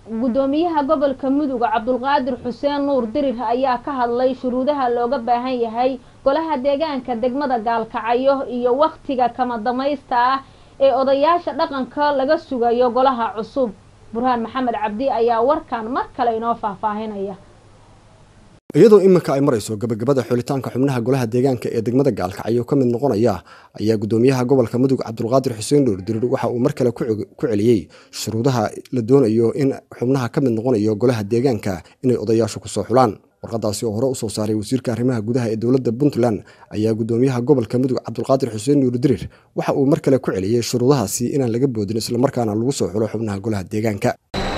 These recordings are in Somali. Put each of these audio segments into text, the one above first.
gudoomiyaha gobolka mudug cabdulqaadir xuseen nuur dirir ayaa ka hadlay shuruudaha looga baahan yahay golaha deegaanka degmada gaalkacyo iyo wakhtiga kama damaysta ah ee odayaasha dhaqanka laga sugayo golaha cusub burhaan maxamed cabdi ayaa warkan mar kale inoo faahfaahinaya iyadoo iminka ay marayso gabagabada xulitaanka xubnaha golaha deegaanka ee degmada gaalkacyo ka mid noqonaya ayaa gudoomiyaha gobolka mudug cabdulqaadir xuseen nuur dirir waxa uu mar kale ku celiyey shuruudaha la doonayo in xubnaha ka mid noqonayo golaha deegaanka inay odayaashu kusoo xulaan warqadaasi oo hore usoo saaray wasiirka arrimaha gudaha ee dowladda puntland ayaa gudoomiyaha gobolka mudug cabdulqaadir xuseen nuur dirir waxa uu mar kale ku celiyey shuruudahaasi inaan laga boodin islamarkaana lagu soo xulo xubnaha golaha deegaanka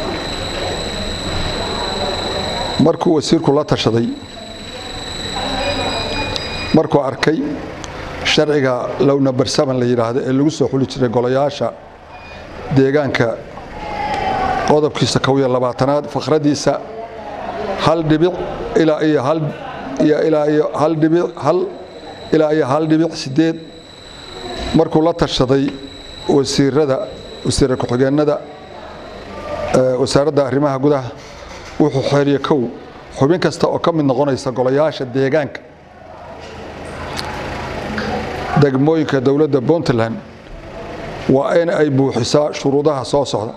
markuu wasiirku la tashaday markuu arkay sharciga lowna barsaman la yidhaahdo ee lagu soo xuli jiray golayaasha deegaanka qodobkiisa kow iyo labaatanaad fakhradiisa hal dhibic ilaa iyo hal iyo ilaa iyo hal dhibic hal ilaa iyo hal dhibic sideed markuu la tashaday wasiirada wasiira ku-xigeenada wasaaradda arrimaha gudaha wuxuu xeeriye kow xubin kasta oo ka mid noqonaysa golayaasha deegaanka degmooyinka dowladda puntland waa in ay buuxisaa shuruudaha soo socda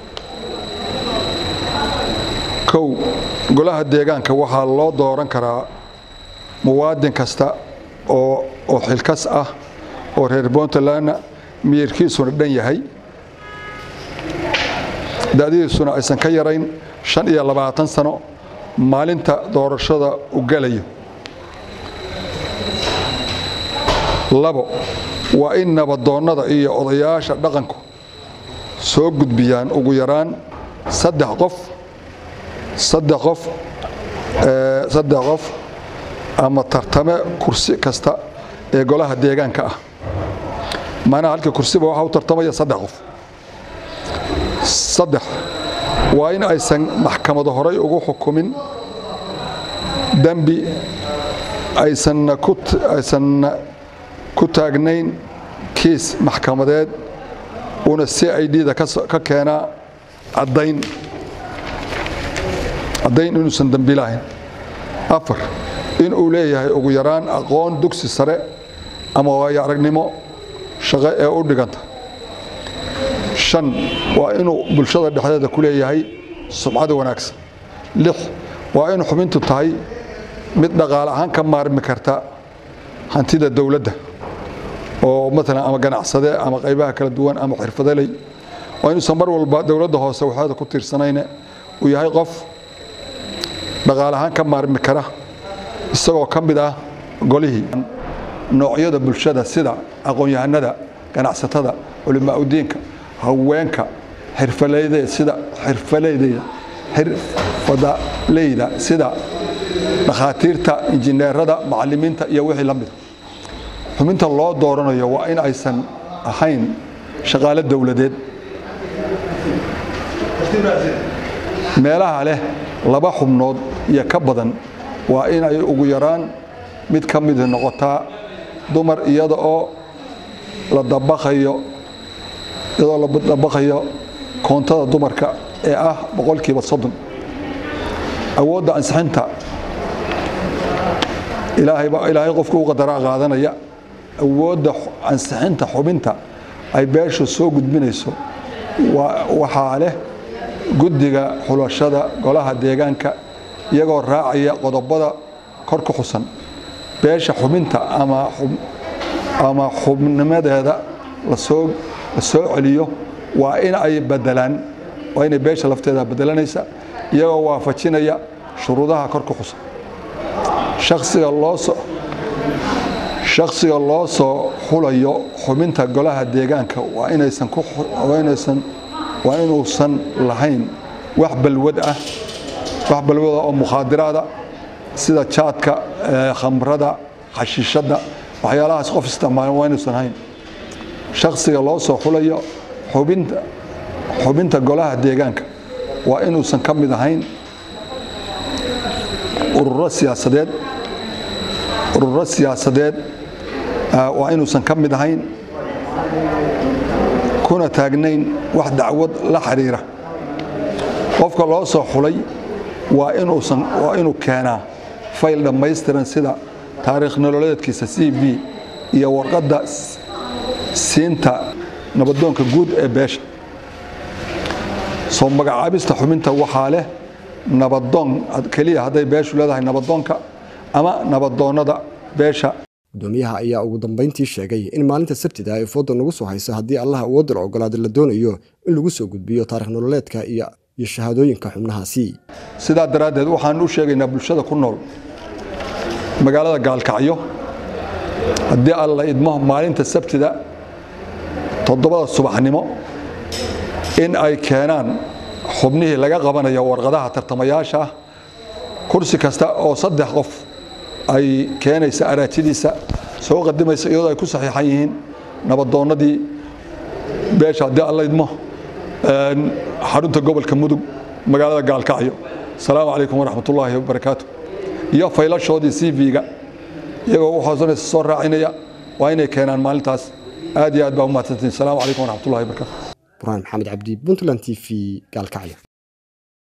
kow golaha deegaanka waxaa loo dooran karaa muwaadin kasta oo oo xilkas ah oo reer puntlandna miyirkiisuna dhan yahay da'dihiisuna aysan ka yarayn shan iyo labaatan sano maalinta doorashada u galayo labo waa in nabadoonnada iyo odayaasha dhaqanku soo gudbiyaan ugu yaraan saddex qof saddex qof saddex qof ama tartame kursi kasta ee golaha deegaanka ah macnaha halkii kursiba waxaa u tartamaya saddex qof saddex waa in aysan maxkamado horay ugu xukumin dembi aysanna aysanna ku taagnayn kiis maxkamadeed una c i d da ka keenaa caddayn caddayn inuusan dembi lahayn afar in uu leeyahay ugu yaraan aqoon dugsi sare ama waayo aragnimo shaqo ee u dhiganta shan waa inuu bulshada dhexdeeda ku leeyahay subcada wanaagsan lix waa in xubintu tahay mid dhaqaale ahaan ka maarmi karta hantida dowladda oo maalan ama ganacsade ama qaybaha kala duwan ama xirfadaley waa inuusan mar walba dowladda hoose waxeeda ku tiirsanayne uu yahay qof dhaqaale ahaan ka maarmi kara isagoo ka mid ah golihii noocyada bulshada sida aqoon-yahanada ganacsatada culimaa udiinka haweenka xirfaleyda sida xirfaleyda xirfadaleyda sida dhakhaatiirta injineerada macalimiinta iyo wixii la mida xubinta loo dooranayo waa in aysan ahayn shaqaale dowladeed meelaha leh laba xubnood iyo ka badan waa in ay ugu yaraan mid ka mid noqotaa dumar iyada oo la dabaqayo iyadoo la dabaqayo koontada dumarka ee ah boqolkiiba soddon awoodda ansixinta ilaahayba ilaahay qofku u qadaraa qaadanaya awoodda ansixinta xubinta ay beeshu soo gudbinayso waxaa leh guddiga xulashada golaha deegaanka iyagoo raacaya qodobada kor ku xusan beesha xubinta ama xubnimadeeda lasoo la soo celiyo waa in ay badelaan waa inay beesha lafteeda bedelanaysa iyagoo waafajinaya shuruudaha kor ku xusan shaksiga loo soo shaksiga loo soo xulayo xubinta golaha deegaanka waa inaysan ku waa inaysan waa inuusan lahayn wax balwad ah wax balwada oo mukhaadiraada sida jaadka khamrada xashiishadda waxyaalahaas qof isticmaalan waa inuusan hayn shaksiga loo soo xulayo xubinta xubinta golaha deegaanka waa inuusan ka mid ahayn ururo siyaasadeed ururo siyaasadeed waa inuusan ka mid ahayn kuna taagnayn wax dacwad la xiriira qofka loo soo xulay waa inuusan waa inuu keenaa fayl dhammaystiran sida taariikh nololeedkiisa c v iyo warqadda siinta nabadoonka guud ee beesha soo magacaabista xubinta waxaa leh nabadoon keliya hadday beeshu leedahay nabadoonka ama nabadoonnada beesha gudoomiyaha ayaa ugu dambayntii sheegay in maalinta sabtida ay fooda nagu soo hayso haddii allah awoodda la ogolaada la doonayo in lagu soo gudbiyo taarikh nololeedka iyo shahaadooyinka xubnahaasi sidaa daraaddeed waxaan u sheegaynaa bulshada ku nool magaalada gaalkacyo haddii alla idmo maalinta sabtida toddobada subaxnimo in ay keenaan xubnihii laga qabanayo warqadaha tartamayaasha ah kursi kasta oo saddex qof ay keenaysa araajidiisa soo qadimaysa iyadoo ay ku saxiixan yihiin nabadoonnadii beesha haddii alla idmo xarunta gobolka mudug magaalada gaalkacyo asalaamu calaykum waraxmat ullaahi wabarakaatu iyo faylashoodii c v-ga iyagoo u hoosanaysa soo raacinaya waa inay keenaan maalintaas aad iyo aad baa u mahadsantiin asalaamu calaykum waraxmat ullahi wabarakatu burhaan maxamed cabdi puntland t v gaalkacyo